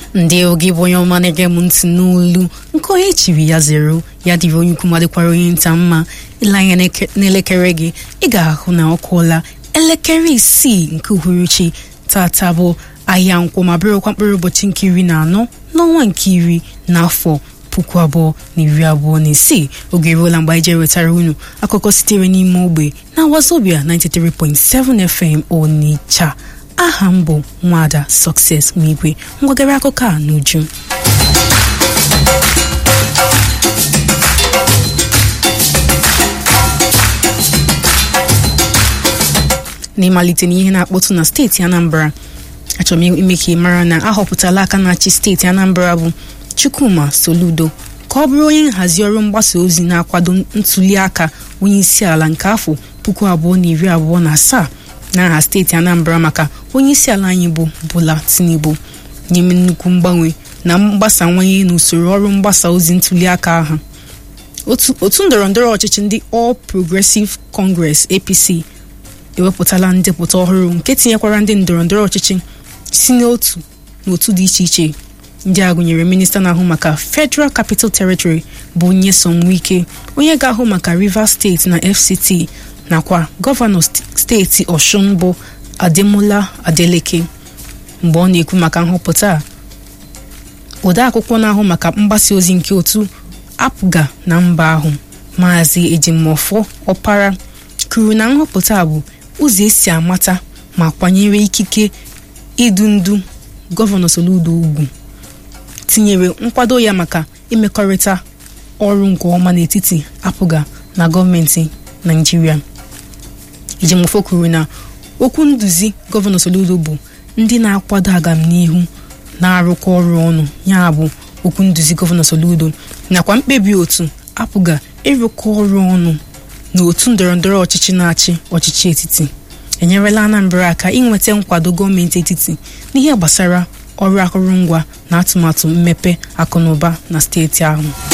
ndị oge bụ onye ọma na-ege m ntị n'olu nke onye chiri ya zero ya dịrị onye ukwu madịkwara onye nta mma ile anya n'elekere gị ị ga-ahụ na ọ kụọla elekere isii nke uhuruchi tata bụ ahịa nkwụ ma bụrụkwa mkpụrụ ụbọchị nke iri na anọ n'ọnwa nke iri n'afọ puku abụọ na iri abụọ na isii oge eruola mgbe anyị jere wetara unu akụkọ sitere n'ime ogbe na wazobia 93.7 FM Onitsha aha m bụ nwada Success Nwigwe ngwagara akụkọ a n'uju n'ịmalite n'ihe na-akpọtụ na steeti Anambra achọrọ m ime ka ị mara na ahọpụtala aka na-achị steeti Anambra bụ Chukwuma Soludo ka ọ bụrụ onye nhazi ọrụ mgbasa ozi na-akwado ntuli aka onye isi ala nke afọ puku abụọ na iri abụọ na asaa n'aha steeti Anambra maka onye isi ala anyị bụ Bola Tinubu n'ime nnukwu mgbanwe na mgbasawanye n'usoro ọrụ mgbasa ozi ntuli aka ahụ otu ndọrọ ndọrọ ọchịchị ndị All Progressive Congress APC ewepụtala ndepụta ọhụrụ nke tinyekwara ndị ndọrọ ndọrọ ọchịchị si n'otu n'otu dị iche iche ndị a gụnyere minista na-ahụ maka Federal Capital Territory bụ Nyesom Wike onye ga-ahụ maka Rivers steeti na FCT nakwa gọvanọ steeti Ọshụn bụ Ademola Adeleke mgbe ọ na-ekwu maka nhọpụta a odeakwụkwọ na-ahụ maka mgbasa ozi nke otu apụga na mba ahụ maazị Ejimọfọ Ọpara kwuru na nhọpụta bụ ụzọ esi amata ma kwanyere ikike idu ndu gọvanọ Soludo ugwu tinyere nkwado ya maka imekọrịta ọrụ nke ọma n'etiti apụga na gọọmenti Naịjirịa Ejimọfọ kwuru na okwu nduzi gọvanọ Soludo bụ ndị na-akwado agamnihu na-arụkọ ọrụ ọnụ ya bụ okwu nduzi gọvanọ Soludo nakwa mkpebi otu apụga ịrụkọ ọrụ ọnụ na otu ndọrọndọrọ ọchịchị na-achị ọchịchị etiti enyerela Anambra aka inweta nkwado gọọmenti etiti n'ihe gbasara ọrụ akụrụngwa na atụmatụ mmepe akụnụba na steeti ahụ